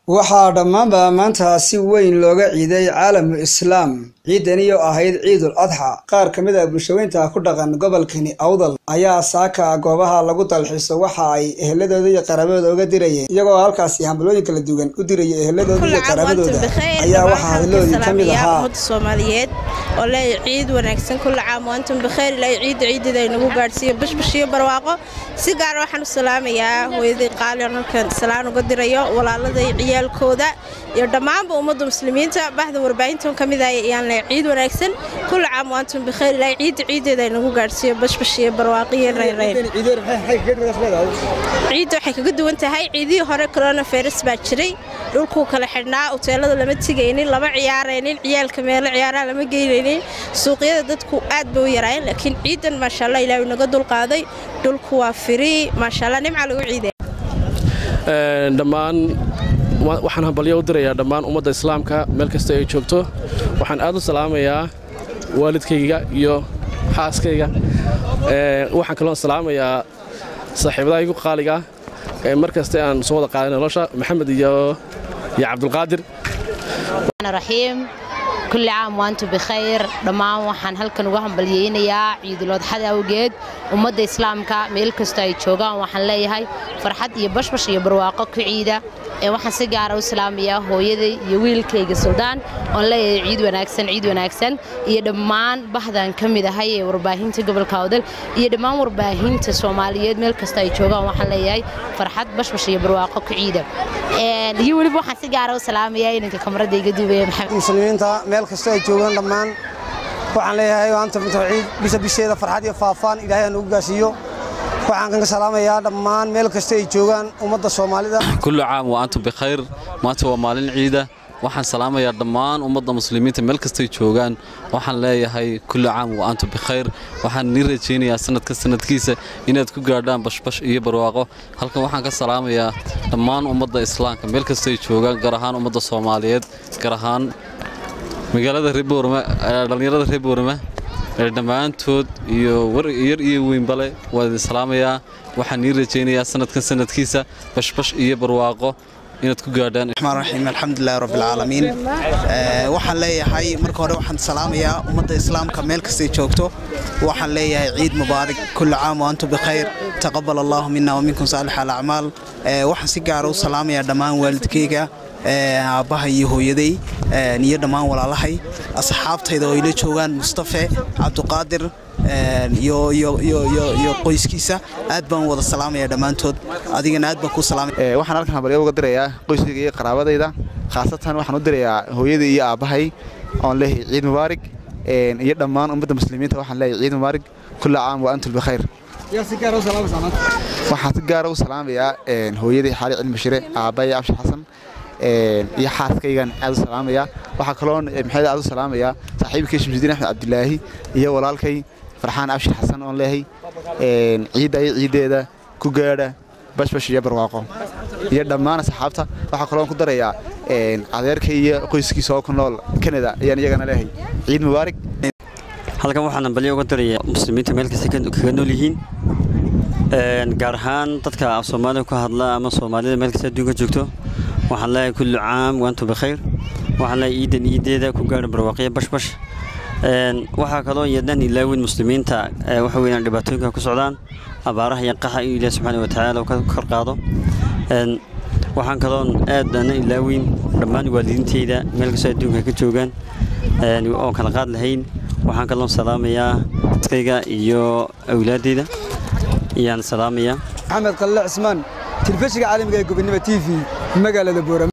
waxaa dhammaanba maanta si weyn looga ciiday caalamu islaam ciidani oo ahayd ciidul adxa qaar ka mid a bulshaweynta ku dhaqan gobolkani awdal ayaa saaka goobaha lagu dalxiiso waxa ay eheladooda iyo qaraabadooda uga dirayeen iyagoo halkaasi hambalooyin kala duwan u diraya eheladooda iyo qaraabadooda ayaa waxaa hadloodii ka mid ahaa ummadda soomaaliyeed oo leeya ciid wanaagsan kulla caam waantum bikheer ilaahay ciidda ciideeda ay nagu gaadhsiiyo bashbash iyo barwaaqo si gaara waxaan u salaamayaa hooyaday qaali on halkan salaan uga dirayo walaaladay ciyaalkooda iyo dhammaanba ummadda muslimiinta bahda warbaahintan ka mid ah ayaan leeya ciid wanaagsan kulla caam waantum bikheer ilaahay ciidda ciideeda ay nagu gaadhsiiyo bashbash iyo barwaaqo iyo reyreyr ciidda waxay kaga duwan tahay ciidihii hore coronavirus baa jiray dhulkuu kala xidhnaa uteelada lama tegaynin lama ciyaaraynin ciyaalka meelo ciyaaraha lama geynaynin suuqyada dadku aad bay u yaraayeen laakiin ciidan maasha allah ilaahay naga dulqaaday dhulku waa firii maasha allah nimca lagu ciidaya dhammaan waxaan hambalyo u dirayaa dhammaan ummadda islaamka meel kasta ay joogto waxaan aad u salaamayaa waalidkayga iyo xaaskayga waxaan kaloon salaamayaa saaxiibadahaygu qaaliga ee mar kaste aan soo wada qaaday nolosha maxamed iyo iyo cabdulqaadir raxiim kulli caam waantu bikhayr dhammaan waxaan halkan uga hambalyeynayaa ciidulodxada awgeed ummadda islaamka meel kastoo ay joogaan waxaan leeyahay farxad iyo bashbash iyo barwaaqo ku ciida waxaan si gaara u salaamayaa hooyaday iyo wiilkayga suldaan oon leeyahay ciid wanaagsan ciid wanaagsan iyo dhammaan bahdan ka mid ahay ee warbaahinta gobolka awdal iyo dhammaan warbaahinta soomaaliyeed meel kasta ay joogaan waxaan leeyahay farxad bashbash iyo barwaaqo ku ciida iyo weliba waxaan si gaara u salaamayaa inanka kamarada iga duubaya maxamed muslimiinta meel kasta ay joogaan dhammaan waxaan leeyahay maanta ciid bisha bisheeda farxad iyo faafaan ilaahay aan ugu gaasiiyo waxaan kaga salaamayaa dhammaan meel kasta ay joogaan ummadda soomaalida kullu caam wa antum bikhayr maanta waa maalin ciida waxaan salaamayaa dhammaan ummadda muslimiinta meel kastay joogaan waxaan leeyahay kullu caam wa antum bikhayr waxaan nii rajaynayaa sanadka sanadkiisa inaad ku gaadhaan bashbash iyo barwaaqo halkan waxaan ka salaamayaa dhammaan ummadda islaamka meel kastay joogaan gaar ahaan ummadda soomaaliyeed gaar ahaan magaalada reeboorme dhallinyarada reer boorme dhammaantood iyo yar iyo weynbale waan idin salaamayaa waxaan nii rajaynayaa sanadkan sanadkiisa bashbash iyo barwaaqo inaad ku gaadhaan raxmaan raxiim alxamdulilahi rabbilcaalamiin waxaan leeyahay marka hore waxaan salaamayaa ummadda islaamka meel kastay joogto waxaan leeyahay ciid mubaarak kullu caam wa antum bikhayr taqabal allahu mina waminkum saalix alacmaal waxaan si gaara u salaamayaa dhammaan waalidkayga aabbaha iyo hooyaday iyo dhammaan walaalahay asxaabtayda oo ila joogaan mustafe cabduqaadir iyo qoyskiisa aad baan wada salaamaya dhammaantood adigana aad baan ku salaamaya waxaan halkan hambalyo uga dirayaa qoyskayga iyo qaraabadayda khaasatan waxaan u dirayaa hooyadai iyo aabbahay oon leeyahay ciid mubaarig iyo dhammaan ummadda muslimiinta waxaan leeyahay ciid mubaarig kulla caam wa antum bikhayr waxaan si gaara u salaamayaa hooyaday xaali cilmi shire aabbahay abshir xasan iyo xaaskaygan aad u salaamayaa waxaa kaloon maxamed aad u salaamayaa saaxiibkay shamsudiin axmed cabdilaahi iyo walaalkay farxaan abshir xasan oon leehay ciidda iyo ciiddeeda ku gaadha bashbash iyo barwaaqo iyo dhammaan asxaabta waxaa kaloon ku darayaa adeerkay iyo qoyskiisa oo ku nool kanada ayaan iyagana leehay ciid mubaarig halkan waxaan hambalyo uga darayaa muslimiinta meel kasta kaga nool yihiin gaar ahaan dadka af soomaalida ku hadla ama soomaalida meel kasta adduunka joogto waxaan leeyahay kullu caam waantum bikhayr waxaan leeyahay ciidan ciideeda ku gaadha barwaaqiya bashbash waxaa kaloo yadaan ilaawin muslimiinta waxa weeyaan dhibaatooyinka ku socdaan abaaraha iyo qaxa iyo ilaah subxaana wa tacaala uu ka kor qaado waxaan kaloon aad ana ilaawin dhammaan waalidiintayda meel kastoo adduunka ka joogaan oo kala qaad lahayn waxaan kaloon salaamayaa dadkayga iyo awlaaddayda ayaan salaamayaa maxamed qalle cismaan telefishinka caalamiga ee gobonimo t v magaalada boorama